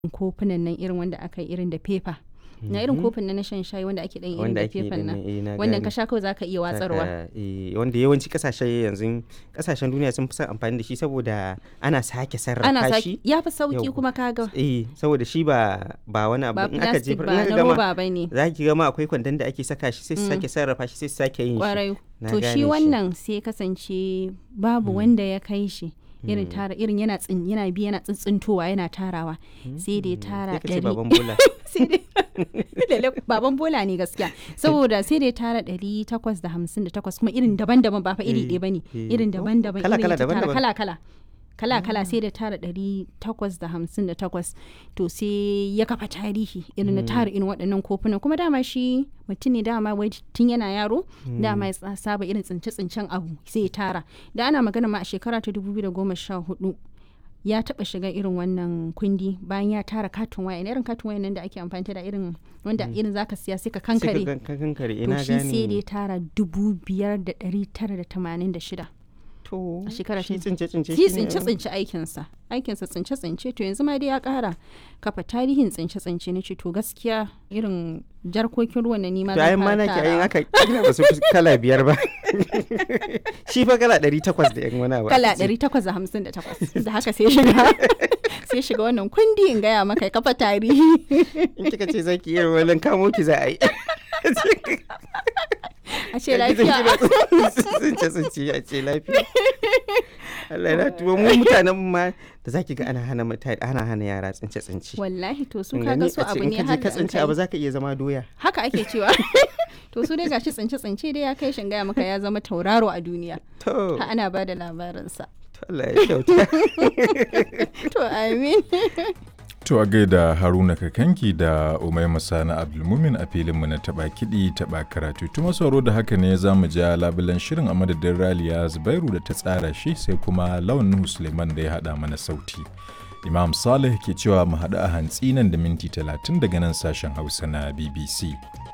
kofunan nan irin wanda aka yi irin da fefa na irin kofin nan na shan shayi wanda ake dan irin wanda da ake fefan din nan nan, eh, na wannan gane. ka sha kawai zaka iya watsarwa Saka, eh, wanda yawanci kasashe yanzu kasashen duniya sun fi son amfani da shi saboda ana sake sarrafa ana shi saki ya fi sauki Yau. kuma kaga eh saboda shi ba ba wani abu ba in aka plastic jefar ba in na aka gama roba bane za ki gama akwai kwandon da ake saka shi sai su Mm. sake sarrafa shi sai su sake yin shi kwarai Na to gane shi wannan sai kasance babu wanda ya kai shi irin Mm. tara irin yana tsin yana bi yana tsintsintowa yana tarawa sai da ya Mm. tara sai ka ce ɗari baban bola sai dai Lalle baban bola ne gaskiya saboda sai da ya tara ɗari takwas da hamsin da takwas kuma irin daban-daban ba fa iri Eh, ɗaya bane eh. irin Oh, daban-daban kala- irin kala ya ta tara daban-daban. kala-kala kala-kala sai da tara ɗari takwas da hamsin da takwas to sai ya kafa tarihi irin na tara irin waɗannan kofunan kuma dama shi mutum ne dama wai tun yana yaro dama ya tsa- saba irin tsince-tsincen abu sai ya tara da ana magana ma a shekara ta 2014 ya taba shiga irin wannan kundi bayan ya tara katon waya irin katon waya nan da ake amfani da irin wanda irin zaka siya sai ka sai ka kankare gan- ka kankare to ina shi sai da ya gane tara dubu biyar da ɗari tara da tamanin da shida to a shekara shi ta- tsince tsince shi shine- tsince tsince aikinsa aikinsa tsince tsince to yanzu ma dai ya kara kafa tarihin tsince tsince na ce to gaskiya irin jarkokin ruwan na nima to zan ayin fara mana ki ayin tarawa. aka kila ba su fi kala biyar ba shi fa kala ɗari takwas da yan wani abu kala aka ce. 858 da haka sai shiga sai shiga wannan kundi in gaya maka ya kafa tarihi in kika ce zaki iya wannan kamo ki za a yi a ce lafiya tsince tsince a ce lafiya Allah na tuwo mu mutanen mu ma da zaki ga ana hana mutane ana hana yara tsince tsince wallahi to su Kin kaga gani? su A ce abu in ne ka je har ka da an tsince kai. abu zaka iya zama doya haka ake cewa to su dai gashi tsince tsince dai ya kai shin gaya maka ya zama tauraro a duniya to ha ana ba da labarinsa to Allah ya kyauta to amin To a gaida Haruna Kakanki da Umaima Sani Abdulmumin a filinmu na taɓa kiɗi taɓa karatu. Tuma sauro da haka ne za mu ja labulan shirin a madadin Raliya Zubairu da ta tsara shi sai kuma Lawan Nuhu Suleiman da ya haɗa mana sauti. Imam Saleh ke cewa mu haɗu a hantsi nan da minti talatin daga nan sashen Hausa na BBC.